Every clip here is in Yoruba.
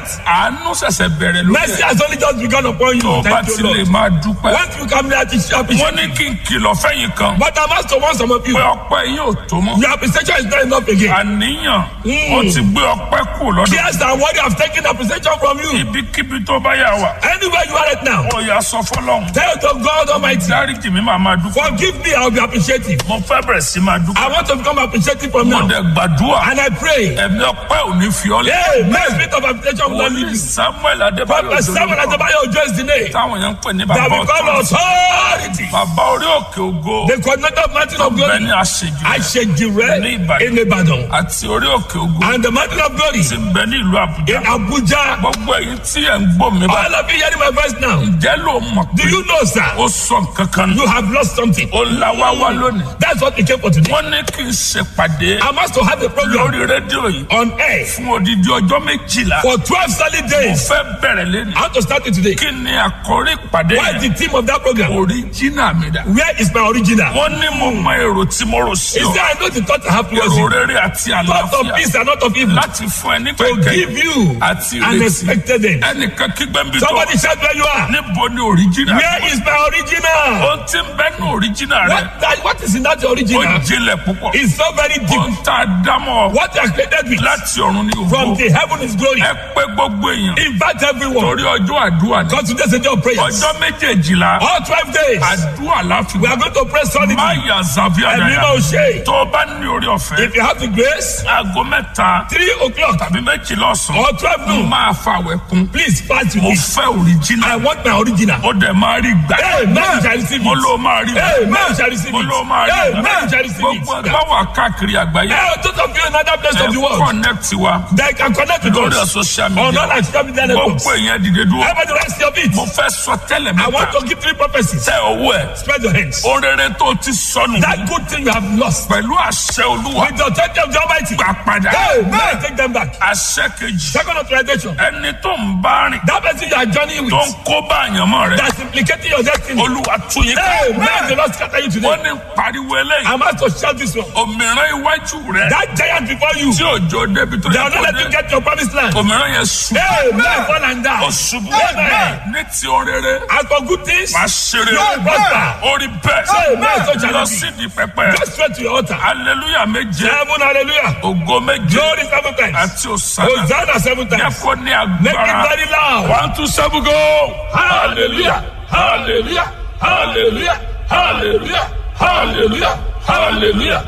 that àánú ṣẹ̀ṣẹ̀ bẹ̀rẹ̀ lórí mercy ẹ̀ has only just begun upon tó you. bá Thank ti you, lè Lord. máa dúpẹ́. Once you come there to appreciate, wọ́n ní kí n kìlọ̀ fẹ́yìn kan but I must warn some of you. pé ọpẹ́ yín ò tó mọ́. Your appreciation is not enough again. àníyàn Mm. ó ti gbé ọpẹ́ kù lọ́dọ̀. Yes, and what you have taken appreciation from you. ibikíbi tó bá yà wá. Anywhere you are right now, ó yà sọ fọlọ́run. tell to God Almighty, dáríjì mi máa máa dúpẹ́. forgive me, I will be appreciative. mo fẹ́ bẹ̀rẹ̀ sí máa I dúpẹ́. want to become appreciative from mo now. dẹ̀ gbàdúrà. And I pray, ẹ̀mí ọpẹ́ ò ní fi ọ́ lẹ̀. hey, may spirit of appreciation will not leave wòlíì you. samuel adébáyọ̀ Prophet Samuel jolókọ Adebayo Ojo is the name táwọn yẹn ń pè ní that bàbá we call ọ̀tọ̀. authority. bàbá orí òkè ògo The coordinator of Mountain of bẹ́ẹ̀ Glory, ni àṣejù rẹ̀ Ashejire Ní Ìbàdàn. in Ibadan, àti orí òkè ògo and the Mountain of Glory ti ń bẹ ní ìlú àbújá. in Abuja. gbogbo èyí tí ẹ̀ ń gbọ́ mi bá All of you hearing my voice now, jẹ́ ló mọ̀ do pé you know, sir, ó sọ nǹkan kan nù. you have lost something? ó la wá wá lónìí. That's what we came for today. wọ́n ní kí n ṣèpàdé I must to have a program lórí rédíò yìí on air fún odidi ọjọ́ méjìlá. for 12 solid mo days. fẹ́ bẹ̀rẹ̀ lẹ́nu. I want to start it today. kí ni àkórí ìpàdé What is yẹn? the theme of that program? oríjìnà mi dà. Where is my original? wọ́n ní mo mọ èrò tí mo rò sí Is ọ. there I know the thought I have towards èrò you? rere àti Thought of àlàáfíà peace and not of evil. láti fún ẹ ní To pẹ̀kẹ́ give you àti an ìrètí. expected end. ẹnìkan kígbẹ́ ń bí tó. Somebody shout where you are. níbo ni oríjìnà Where is my original? ohun tí ń bẹ́ ní oríjìnà rẹ What, that, what is in that ó original? jinlẹ̀ púpọ̀. It's so very deep. ohun tá a dámọ̀ What you are created with láti ọ̀run ní from òwò. the heaven is glory. ẹ pé gbogbo èèyàn Invite everyone. torí ọjọ́ àdúrà ni. Because today's a day of prayers. ọjọ́ méjèèjìlá All 12 days. àdúrà láfi We are going to pray solidly. má yà zàbí And we àdáyà will say, tó o bá ní orí ọ̀fẹ́ if you have the grace, aago mẹ́ta 3 o'clock tàbí méjìlá ọ̀sán or 12 mo noon, máa fa àwẹ̀ kún please fast with mo me. fẹ́ òrìjìnà I want my original. ó dẹ̀ máa rí gbà Hey, man shall receive mo it. ló máa rí Hey, man shall receive mo it. ló máa rí Hey, man shall receive it. gbogbo ẹgbẹ́ wà káàkiri àgbáyé Hey, those of you in other places of the ẹ world, connect wa they can connect with lórí us. social On media all our social media networks. gbogbo èèyàn dìde dúró Everybody rest your feet. mo fẹ́ sọ tẹ́lẹ̀ I want mẹ́ta to give three prophecies. tẹ owó ẹ̀ Spread your hands. orere tó ti sọnù That good thing you have lost. pẹ̀lú àṣẹ olúwa With the authority of the Almighty. gbà padà Hey, man, take them back. àṣẹ kejì Second authorization. ẹni tó ń bá rìn That person you are journeying tó with. ń kó bá àyànmọ́ rẹ That's implicating your destiny. olúwa tún yín Hey, ká man, the Lord scatter you today. wọ́n ní pariwo eléyìí I'm asked to shout this one. òmìrán iwájú rẹ That giant before you. tí òjò débi tó They yẹ will not kó let you dé get your promised land. òmìrán yẹn sùn Hey, man, fall and ó die. ṣubú Amen. ní ti orere As for good things, wàá ṣeré you will prosper. orí bẹ́ẹ̀ Amen. So shall lọ it be. sí di pẹpẹ Go straight to your altar. hallelujah méje Seven hallelujah. ògo méje Glory seven times. àti òsàlà Hosanna seven yẹ times. kó ní Make it agbára very loud. one two seven go Hallelujah. Hallelujah. Hallelujah. Hallelujah. Hallelujah. Hallelujah.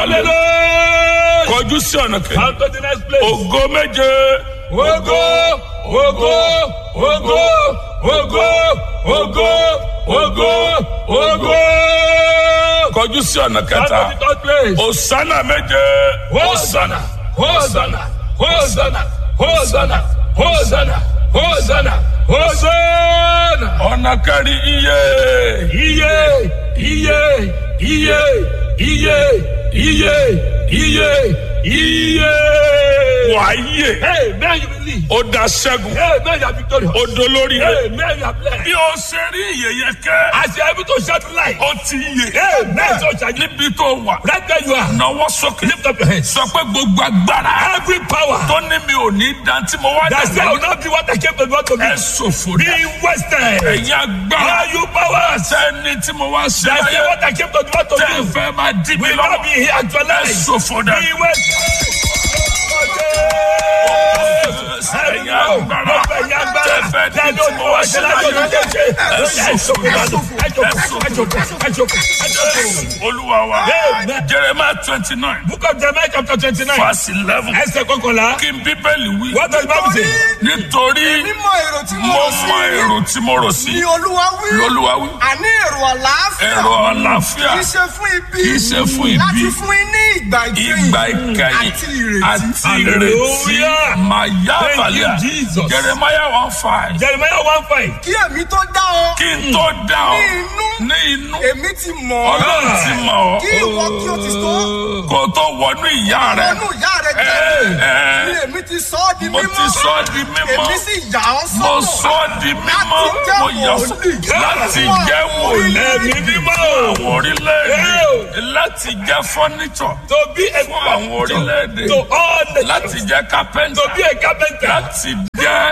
Hallelujah. kọjú sí ọ̀nà kejì Come to the next place. ògo méje Ogo, ogo, ogo, ogo, ogo, ogo, ogo. kọjú sí ọ̀nà Come kẹta to the third place. òsàlà méje Hosanna, Hosanna, Hosanna, Hosanna, Hosanna, Hosanna, Hosanna. ọ̀nà kẹrin iye Iye, iye, iye, iye, iye, iye, iye. wàáyé Hey, man, you believe. ó da ṣẹ́gun Hey, man, you are victorious. ó dolórí rẹ Hey, man, you are blessed. bí o ṣe rí ìyẹyẹ kẹ As you are able to shout light. ó ti yè Hey, man, so shall you. níbi tó wà Right where you are. náwó sókè Lift up your hands. sọ pé gbogbo agbára Every power tó ní mi ò ní dan tí mo wá that say I will dàgbà not be what I came to do to be. ẹ ṣòfò Be dá wasted. ẹ̀yin agbára Are you powers sẹ́ni tí mo wá ṣe that say láyé what I came to do to tẹ́ ẹ do fẹ́ máa dí mi will not lọ́wọ́ be here ẹ actualized. ṣòfò dá Be wasted. ẹ̀yin agbára tẹ́ ẹ fẹ́ dí tí mo wá ṣe láyé olúwa wa Amen. jeremiah twenty nine Book of Jeremiah chapter twenty-nine. verse eleven Ẹsẹ̀ kọkànlá. kí n bíbélì wí What does the Bible say? nítorí mímọ èrò tí mo mo rò mọ sí èrò tí mo rò sí ni olúwa wí lolúwa wí àní èrò àlàáfíà èrò àlàáfíà kì í ṣe fún ibi kì í ṣe fún ibi. láti fún yín ní ìgbà ìkẹyìn ìgbà ìkẹyìn àti ìrètí àti ìrètí Hallelujah. màyà Thank you, balẹ̀ Jesus. jeremiah one five Jeremiah one five. kí èmi tó dá ọ kí n tó dá ọ ní inú ní inú èmi ti mọ̀ ọ́ ọlọ́run ti mọ̀ ọ́ kí ìwọ kí o ti tó kó o tó wọnú ìyá rẹ ọnù ìyá rẹ ẹ, jẹ́ ẹ. ni èmi ti sọ ọ́ di mo mímọ́ ti sọ ọ́ di mímọ́ èmi sì yà ọ́ mo sọ́tọ̀ sọ ọ́ di mímọ́ mo yà ọ́ sọ́ láti jẹ́ wòlíì Ẹ̀mí mímọ́. àwọn orílẹ̀-èdè láti jẹ́ fọ́nìṣọ̀ To be a fún àwọn orílẹ̀-èdè to all the láti jẹ́ kápẹ́ńtà to be a carpenter. láti jẹ́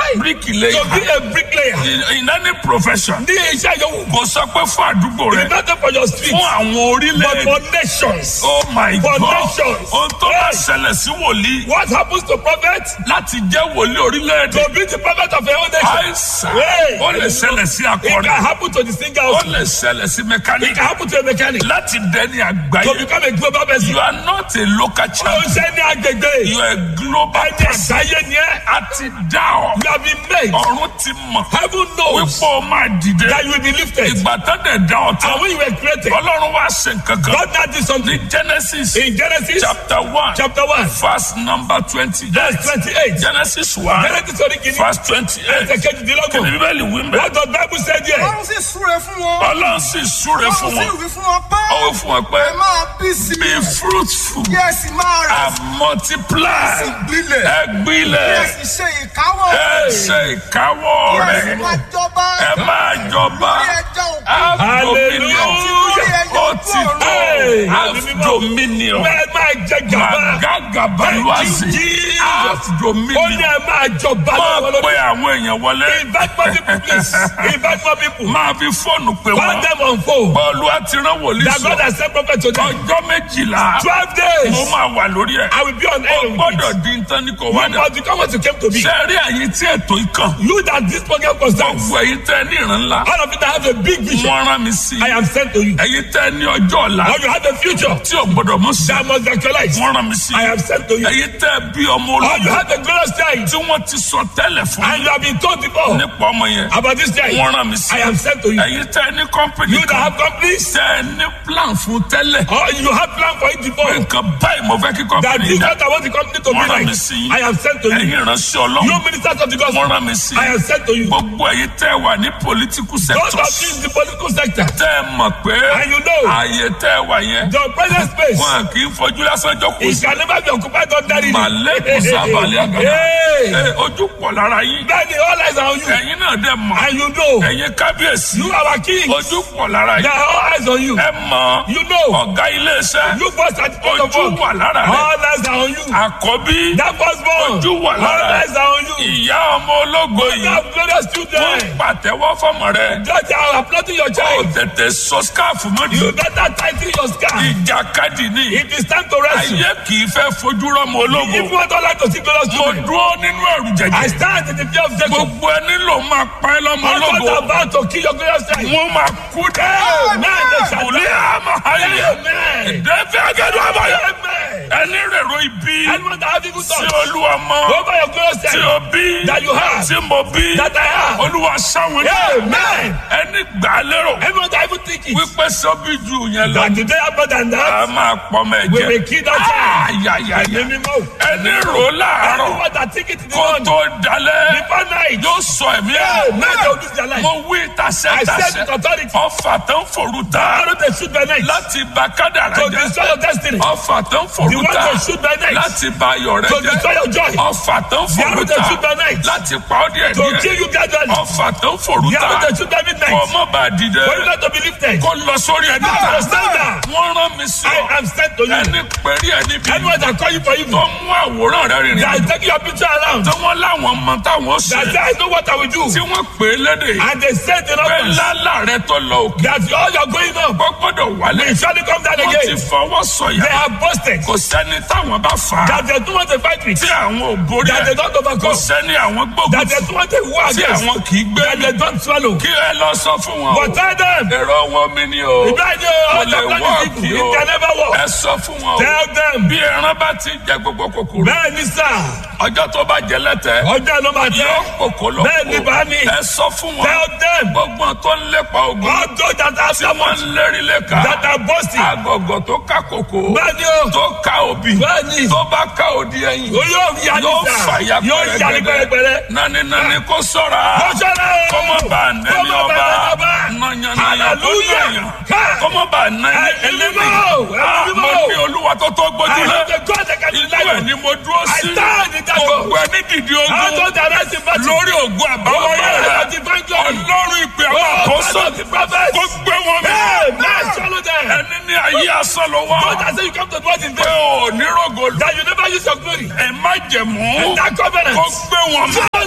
bíríkìlẹ̀ To be a bricklayer. in in any profession Ní iṣẹ́ yòówù. kò sọ pé fún àdúgbò It's rẹ not for your street. fún àwọn But orílẹ̀-èdè for nations. oh my for god nations. ohun tó bá Yes. ṣẹlẹ̀ sí wòlíì What happens to prophet? láti jẹ́ wòlíì orílẹ̀-èdè To be the prophet of your own nation. àìsàn Hey. ó lè ṣẹlẹ̀ sí It can akọrin happen to the singer ó also. lè ṣẹlẹ̀ sí It mẹkáníkì can happen to a mechanic. láti dẹni To àgbáyé become a global person. you are not a local Ó champion ṣe ní agbègbè. you are a global Ẹni person àgbáyé ni ẹ́. a ti dá ọ You have been made. ọ̀run ti mọ̀ Heaven knows wípé o máa dìde that you will be lifted. ìgbà tó dẹ̀ dá ọ tán And when you were created, ọlọ́run wá ṣe nǹkan kan God now did something. ní genesis In Genesis chapter one chapter 1, verse number twenty verse 28. genesis one Genesis orí kìíní. verse twenty eight Ẹsẹ̀ kejìdínlọ́gbọ̀n. kìnìún bíbélì wí mbẹ́ What does Bible say there? Ọlọ́run sì súre fún wọn. ọlọ́run sì súre Ọlọ́run fún sì wọn wí fún wọn pé. ó wí fún wọn pé Ẹ máa bí sí be i. fruitful Kí ẹ sì máa rẹ̀ and multiply sí gbilẹ̀. ẹ Kí ẹ gbilẹ̀ sì ṣe ìkáwọ́. ẹ ṣe ìkáwọ́ Kí ẹ sì rẹ̀ máa jọba. ẹ máa jọba Lórí ẹja òkú. have dominion Hallelujah. ó ti tó Hey. have dominion Ẹ máa jẹ gàba. magagabaluwazi Jesus. have Ó ní dominion ẹ máa jọba máa lọ́wọ́ pe lórí. àwọn èèyàn wọlé Invite more people please. Invite more people. máa fi fóònù pè Call wọ́n them on phone. bọ́ọ̀lù àti rán wòlíì That God sọ has sent prophet to them. ọjọ́ méjìlá Twelve days. mo máa wà lórí ẹ̀ I will be on air with gbọ́dọ̀ it. di nǹkan ní kò You wá dà must become what you came to be. sẹ́ẹ̀rí àyè tí ètò ìkàn You that this program concerns. gbogbo ẹ̀yin tẹ́ ní ìran ńlá All of you that have a big vision. wọ́n rán mi sí I am sent to you. ẹ̀yin tẹ́ ní ọjọ́ ọ̀la Or you have a future tí ò gbọ́dọ̀ mú sí that must actualize. wọ́n rán mi sí I am sent to you. ẹ̀yin tẹ́ bí ọmọ Or you ológun have a glorious child tí wọ́n ti sọ tẹ́lẹ̀ fún and you have been told before nípa ọmọ yẹn about this child. wọ́n rán mi sí I am sent to you. ẹ̀yin tẹ́ ní kọ́mpìnì You that kan have companies tẹ́ ní plan fún tẹ́lẹ̀ or you have plan for it before. nǹkan báyìí mo fẹ́ kí That kọ́mpìnì this dá what I want the company to be wọ́n rán mi like. sí yín I am sent to you. ẹ̀yin ìránṣẹ́ You ọlọ́run ministers of the wọ́n gospel. rán mi sí I am sent to you. gbogbo ẹ̀yin tẹ́ wà ní political Those of sectors you in the political sector. tẹ́ ẹ mọ̀ pé And you know. ààyè tẹ́ ẹ wà yẹn The present space. wọn kì í fojú lásán jókòó It sí can never be occupied ordinarily. màlẹ́kùn sábàlẹ̀ àgàdà Hey. Ẹ, ojú pọ̀ lára yín Then all eyes are on you. ẹ̀yin náà dẹ̀ mọ̀ And you know. ẹ̀yin kábíyèsí You are our king. ojú pọ̀ lára There yín are all eyes on you. ẹ mọ̀ You know. ọ̀gá iléeṣẹ́ You first at the point of ojú all. wà lára rẹ̀ All eyes are on you. àkọ́bí That firstborn. Ojú wà lára All rẹ̀. eyes are on you. ìyá ọmọ ológo You yìí have glorious wọ́n children. pàtẹ́wọ́ fọmọ rẹ̀ Just are applauding your ó child. tètè sọ skáàfù mọ́jú You better tighten your scarf. ìjàkadì ní It is time to rest. ayé kì í fẹ́ fojú rọ́mọ ológo If you want all like to see glorious mo children, dúró nínú ẹ̀rù I jẹ̀jẹ̀ stand in the fear of Jacob. gbogbo ẹni ló máa pa ẹ́ lọ́mọ I'm ológo not about to kill your glorious child. wọ́n máa kú dẹ́ Amen. They shall òlé die. àmọ́ ayé Amen. ìdẹ́fẹ́ agẹ́dọ̀ àbáyọ Amen. ẹni rèrò ibi Anyone that have evil tí thoughts olúwa mọ over your glorious tí child o bí that you have, tí mo bí that I have. olúwa sáwọn ní Amen. ẹni gbà á lérò Everyone that even think it. wípé sọ́bí ju yẹn lọ That today happen than a that. máa pọ̀ mọ́ We ẹ̀jẹ̀ will kill that child. ayayaya Ẹ̀mí mímọ́. ẹni rò láàárọ̀ Anyone that think it in the kó morning. tó dalẹ̀ Before night. yóò sọ ẹ̀mí ẹ̀ Amen. They will lose their life. mo wí tasẹ́ I said tasẹ́ with authority. ọfà tó ń forú ta Arrow they shoot by night. láti bà kádàrá To jẹ́ destroy your destiny. ọfà tó ń The forú one ta they shoot by night. láti bà ayọ̀ rẹ To jẹ́ destroy your joy. ọfà tó ń The forú arrow they ta shoot by night. láti pa ọ́ díẹ̀ To díẹ̀ kill you gradually. ọfà tó ń forú The ta arrow they shoot by midnight. kó má bàa dìde For you not to be lifted. kó lọ sórí ẹni To ta stand down. wọ́n rán mi sí I ọ am sent to you. ẹni pẹ̀rí ẹni bí Anyone that call you for tó evil. mú àwòrán rẹ rìnrìn That is taking your picture around. tí wọ́n láwọn mọ táwọn That ṣe say I know what I will do. tí wọ́n pè é lédè And they said in pé others lálà rẹ tó lọ òkè that all you're going up ó gbọ́dọ̀ wálé will surely come down wọ́n ti again. fọwọ́ They sọ̀yà have boasted kò sẹ́ni táwọn bá fà á that they don't want to fight with. tí àwọn ò borí That they ẹ̀ don't kò overcome. sẹ́ni àwọn gbógun That they don't want to war tí against. àwọn kì í gbé That they don't swallow. kí ẹ lọ sọ fún wọn But o tell them. èrò wọn mi ni o Ìbáraẹni kò all lè the plan wọ́ is kí evil. o It can never work. ẹ sọ fún wọn o Tell them. bí ẹran bá ti jẹ gbogbo kòkòrò Bẹ́ẹ̀ ni sà. ọjọ́ tó bá jẹ lẹ́tẹ̀ Ọjọ́ ló máa yóò tẹ́. kòkó lọ Bẹ́ẹ̀ ni bá ní. ẹ sọ fún wọn Tell them. gbogbo tó ń lépa ogun All those that are tí wọ́n ń lérí lẹ́ka that are boasting. àgọ̀gọ̀ tó ká kòkó Bẹ́ẹ̀ ni o. tó ká òbí Bẹ́ẹ̀ ni. tó bá ká òdi ẹ̀yìn O yóò yá ní yóò sà. fàyà Yóò yá ní pẹ́rẹ́pẹ́rẹ́. nani nani kó sọ́ra Kọ́sọ́rọ́. kọ́mọ bá nẹni Kọ́mọ bá nẹni ọba ọba. nàyànnàyà tó Hallelujah. nàyàn Ha. kọ́mọ bá nẹni Ẹ̀mí ẹlẹ́ni mímọ́. Ẹ̀mí mo mímọ́. ní olúwa tó tó I gbójúlé have the God that can inú deliver ẹ̀ you. ni mo dúró I sí stand in that gbogbo God. ẹni dìde All ogun those that are in battle. lórí ògùn àbáwọyé Oh, rẹ God, the divine glory. ọlọ́run ìpè àwọn Oh, àkóso God of the prophets. kó gbé wọn mi Hey, man, swallow them. ẹni ní ayé asán ló wá God has said you come to dwell in pé vain. ò ní rògo That you never use your glory. ẹ má jẹ̀mú That covenant. kó gbé wọn mi Swallow them.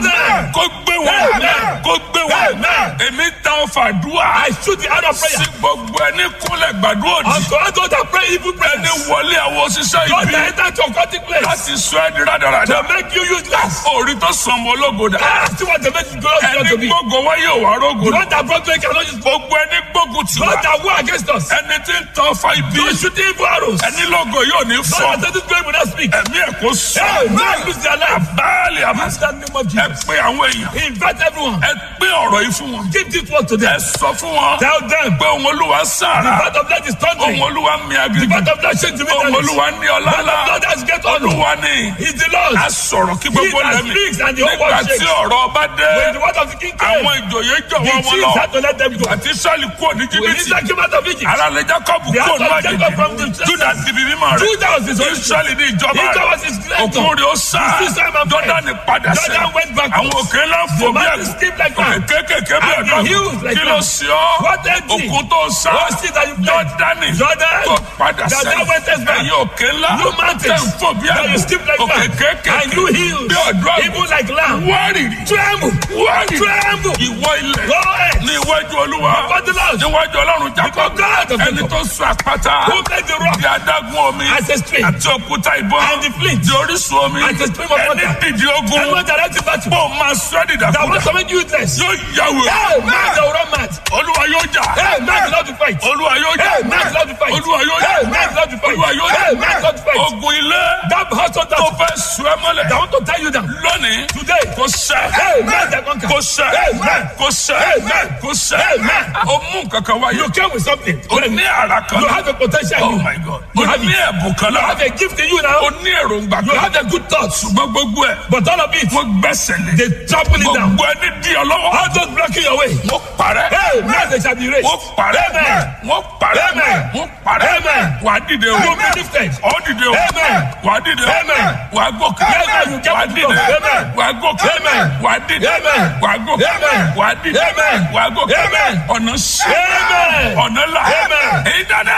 kó gbé wọn Amen. kó gbé wọn Amen. èmi ta ọfà dùà I shoot the out of sí prayer. gbogbo ẹni kúnlẹ̀ gbàdúrà òdì Unto all those that pray evil ẹni prayers. wọlé àwọn òṣìṣẹ́ God ibi that enter to a occultic place. láti sọ ẹ́ di rádaràda To make you useless. orí tó sàn mọ́ ológo dà Ah, see what they make you glorious God ẹni to be. gbógo wọn yóò wá rógo The dà one that brought me cannot use God gbogbo ẹni gbógun tì wá that war against us. ẹni tí ń tan ọfà ibi You shoot evil arrows. ẹni lógo yóò ní God fọ that said this prayer will not speak. ẹ̀mí ẹ̀ kó sọ Hey, man, lose their life. báàlì àmà Use that name of ẹ Jesus. pé àwọn èèyàn Invite everyone. ẹ pé ọ̀rọ̀ yìí fún wọn Give this word to ẹ them. sọ fún wọn Tell them. pé òun olúwa sára Part of that is thundering. òun olúwa mi The agbègbè part of that shake to me. òun olúwa ní ọlọ́lá God has get on. olúwa ní He's the Lord. a sọ̀rọ̀ kí gbogbo He that lẹ́mí speaks and the whole nígbà world tí shakes. ọ̀rọ̀ ọba dé When the word of the king came, àwọn ìjòyè the jọ̀wọ́ wọn chiefs lọ had to let them go. àti sọ́ọ̀lì kúrò ní When jìbìtì Israel came out of Egypt, alálẹ̀ jacob The kúrò ní house of Jacob from àjèjì the- juda dìbì mímọ́ rẹ̀ Judah was his own israẹli ní ìjọba Israel rẹ̀ was his creator. òkun rẹ̀ ó sá He still swam and fled. jọ́dánì padà sẹ́ Jordan went backwards. àwọn òkè ńlá fò The bí mountains ẹ̀gún skipped like òkè that. kékèké bí And the ẹ̀dọ́ hills like kí ló that. sí ọ́ What empty? òkun tó sá What sea that you fled? jọ́dánì Jordan. tó padà That sẹ́ thou wentest back. ẹ̀yin òkè ńlá You mountains. tẹ̀ ń fò bí That you ẹ̀gún skip like òkè that. kékèké And you hills. bí ọ̀dọ́ Even like lamb. wárìrì Tremble. wárìrì Tremble. ìwọ ilẹ̀ Go ahead. ní iwájú olúwa Before the Lord. níwájú ọlọ́run jacob Because God of ẹni Jacob. tó sọ àpáta Who made the rock bí adágún omi as a stream. àti òkúta ìbọn And the flint. di orísun omi As a stream of ẹni water. dìde ogun Everyone direct you battle. bó máa sọ ẹ́ That dìdàkudà wants to make you useless. yóò yàwó Hey, man, they will run mad. olúwa yóò jà Hey, man, the Lord to fight. olúwa yóò jà Hey, man, the Lord to fight. olúwa yóò jà Hey, man, the Lord to fight. olúwa yóò Hey, man, the Lord to jà fight. ogun ilé That hustle tó that, fẹ́ sọ ẹ́ mọ́lẹ̀ that want to tie you down. lónìí Today. kò sẹ́ Hey, man, they conquer. kò sẹ́ Hey, man. kò sẹ́ Hey, man. kò sẹ́ Hey, man. o mú kankan wáyé You came with something. o ní ara kan You have a potential. oh in you. my god You o have ní it. ẹ̀bùn kan You náà have a gift in you o now. ní èròǹgbà You kan have a good thoughts. ṣùgbọ́n gbogbo ẹ̀ But all of it, wọ́n gbẹ́sẹ̀ lé they trample it down. gbogbo ẹni di ọ lọ́wọ́ All those blocking your way. wọ́n parẹ́ Hey, man, they shall be raised. wọ́n parẹ́ Amen. wọ́n parẹ́ Amen. wọ́n parẹ́ Amen. wà á dìde o You will be lifted. ọ̀ dìde o Amen. wà á dìde o Amen. wà á gòkè Amen. You get wà á to dìde go. Amen. wà á gòkè Amen. wà á dìde Amen. wà á gòkè Amen. wà á dìde Amen. wà á gòkè Amen. ọ̀nà sí Amen. ọ̀nà là Amen. èyí dáná.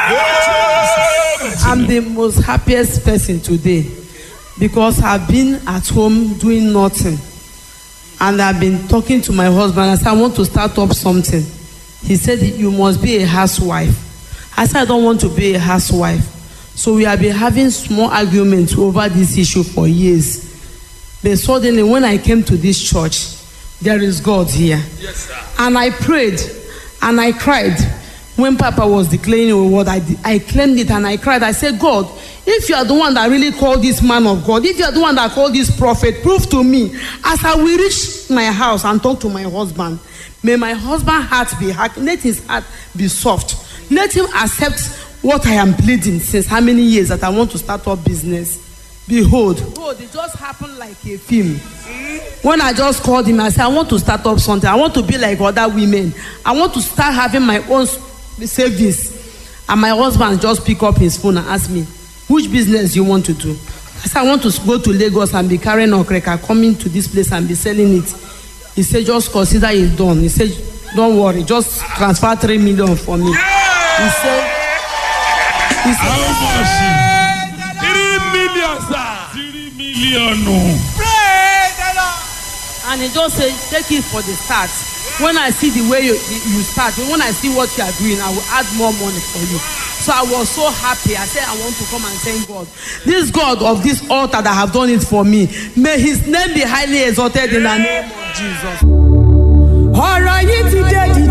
Amen. I'm the most happiest person today because I've been at home doing nothing. And I've been talking to my husband. I said, I want to start up something. He said, You must be a housewife. I said, I don't want to be a housewife. So we have been having small arguments over this issue for years. But suddenly, when I came to this church, there is God here. And I prayed and I cried. When Papa was declaring a word, I, I claimed it and I cried. I said, God, if you are the one that really called this man of God, if you are the one that called this prophet, prove to me as I will reach my house and talk to my husband. May my husband's heart be hard. Let his heart be soft. Let him accept what I am pleading since how many years that I want to start up business. Behold, behold, it just happened like a film. When I just called him, I said, I want to start up something. I want to be like other women. I want to start having my own s- savings. And my husband just pick up his phone and ask me, which business you want to do? I said, I want to s- go to Lagos and be carrying okreka, coming to this place and be selling it. He said, just consider it done. He said, don't worry, just transfer three million for me. He said, he said, how much three million sir three million. and he just say take it for the start when i see the way you you start when i see what you are doing i will add more money for you so i was so happy i said i want to come and thank god this god of this altar that have done it for me may his name be highly exalted in the name of jesus.